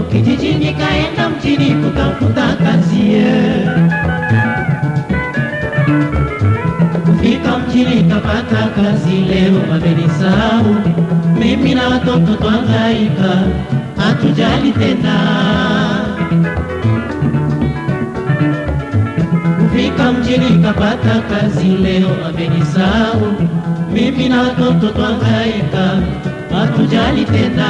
kijijini kaenda mjini kutafuta kazi ye. Kufika mjini kapata kazi, leo wamenisahau mimi na watoto twangaika, hatujali tena. Kufika mjini kapata kazi, leo wamenisahau mimi na watoto twangaika, hatujali tena.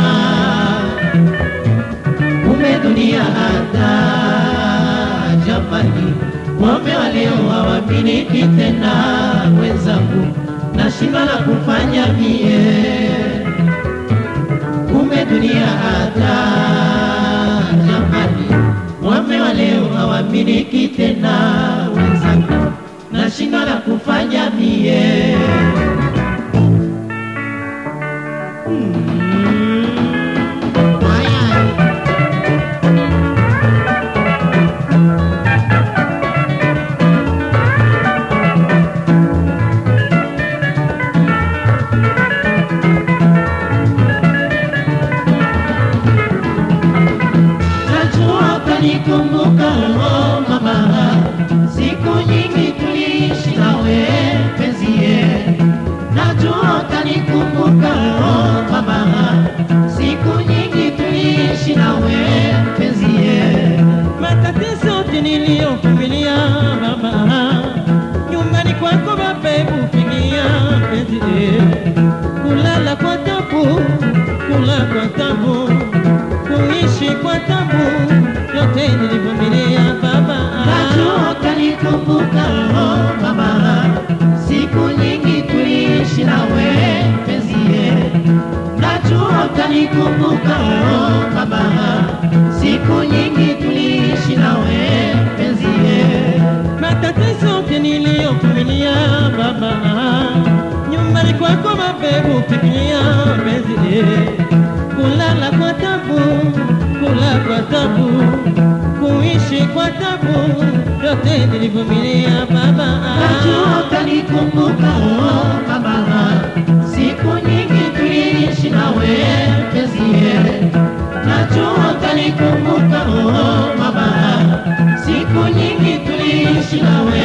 Kumbe dunia hata jamani, wame wa leo hawapiniki tena. Wenzangu, nashindwa la kufanya mie. Kumbe dunia hata jamani, wame wa leo hawapiniki tena. Wenzangu, nashindwa la kufanya mie. Najua utanikumbuka oh mama, siku nyingi tuliishi nawe penzie. Najua utanikumbuka oh mama, siku nyingi tuliishi nawe penzie. matatizo yote niliyovumilia mama, nyumbani kwako babebu fikia penzi, kulala kwa tabu, kula kwa tabu, kuishi kwa tabu, yote nilivumilia baba. Najua utanikumbuka oh mama, siku nyingi tuliishi nawe penzie. Najua utanikumbuka oh mama, siku nyingi tuliishi nawe penzie. matatizo yote niliyovumilia baba, nyumbani kwako mabebu fikia penzi, kulala kwa tabu, kula kwa tabu, kuishi kwa tabu, yote nilivumilia baba. Najua utanikumbuka oh mama, siku nyingi tuliishi nawe penzie. Najua utanikumbuka oh mama, siku nyingi tuliishi nawe